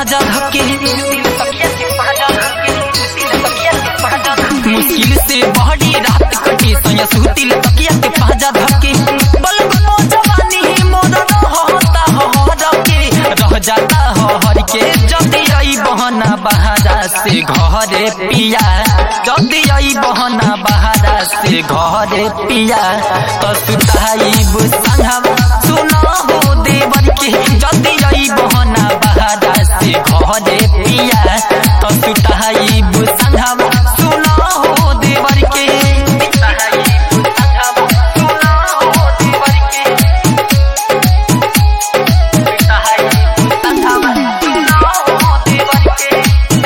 पाजा धके मुश्किल से बड़ी रात कटे सोया सुतिल तकिया के पाजा धके बलक मो जवानी मोर रहता हर के रह जाता हर के जल्दी आई बहना बहारा से घरे पिया जल्दी आई बहना बहारा से घरे पिया तो सुताई बुसंगवा सुना हो देवर के जल्दी आई बहना बहारा से घरे पिया तो सुताई बुसंगवा सुना हो देवर के सुताई बुसंगवा, सुना हो देवर के। सुताई बुसंगवा, सुना हो देवर के।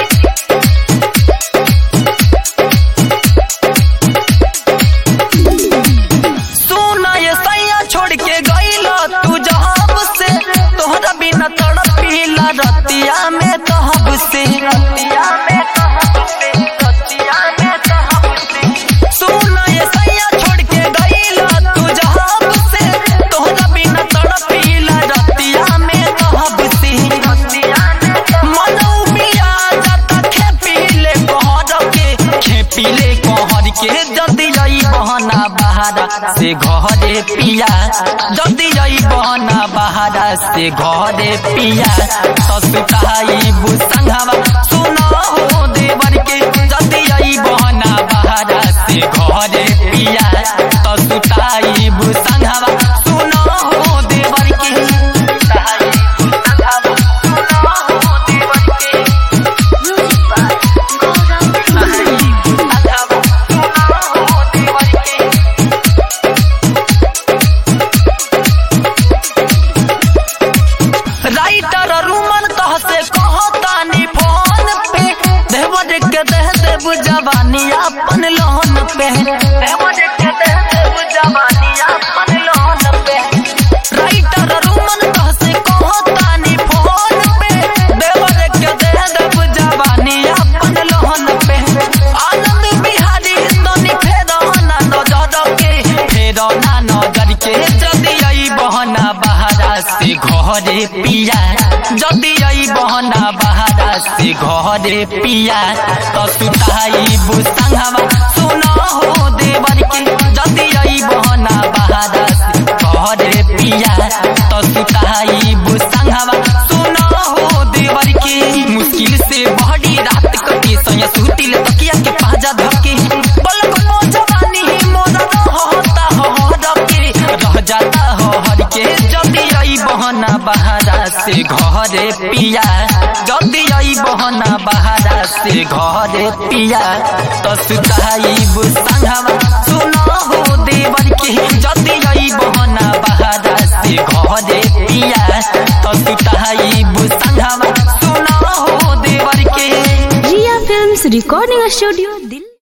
सुना ये सैया छोड़ के गईला तू जहाब से तोहरा बिना तड़पीला रतिया में कहब से रतिया में कहब से रतिया में कहब से सुना ये सैया छोड़ के गईला तू जहाब से तोहरा बिना तड़पीला रतिया में कहब से रतिया में मनऊ बिया जाता खेपीले कहर के खेपीले कहर के जल्दी आई बहना बहारा से घरे पिया जल्दी आई बहना बहारा से घरे पिया ससुताई बुसंगवा सुना हो देवर के जल्दी आई बहना बहारा से घरे पिया ससुताई बुसंगवा सुना हो देवर के ससुताई बुसंगवा, सुना हो देवर के। ससुताई बुसंगवा, सुना हो देवर के। राइटर रूमन कह से कहतानी फोन पे देवर के दह देव जवानी अपन लोन पे देवर के दह देव जवानी अपन लोन पे राइटर रूमन कह से कहतानी फोन पे देवर के दह देव जवानी अपन लोन पे आनंद बिहारी तनी फेरो ना नजर के फेरो ना नजर के जल्दी आई बहना बहारा से घरे पिया जल्दी आई बहना बहारा से घरे पिया तो सुताई बुसंगवा सुना हो देवर के जल्दी आई बहना बहारा से घरे पिया तो सुताई बुसंगवा सुना हो देवर के मुश्किल से बड़ी रात कटे सोया सुतिल तकिया के पाजा धके बलक मो जवानी मोर रहता हर के रह जाता हर के जल्दी आई बहना बहारा से घरे पिया जल्दी आई बहना बहारा से घरे पिया तो सुताई बुसंगवा सुना हो देवर के जल्दी आई बहना बहारा से घरे पिया तो सुताई बुसंगवा सुना हो देवर के Jia Films Recording Studio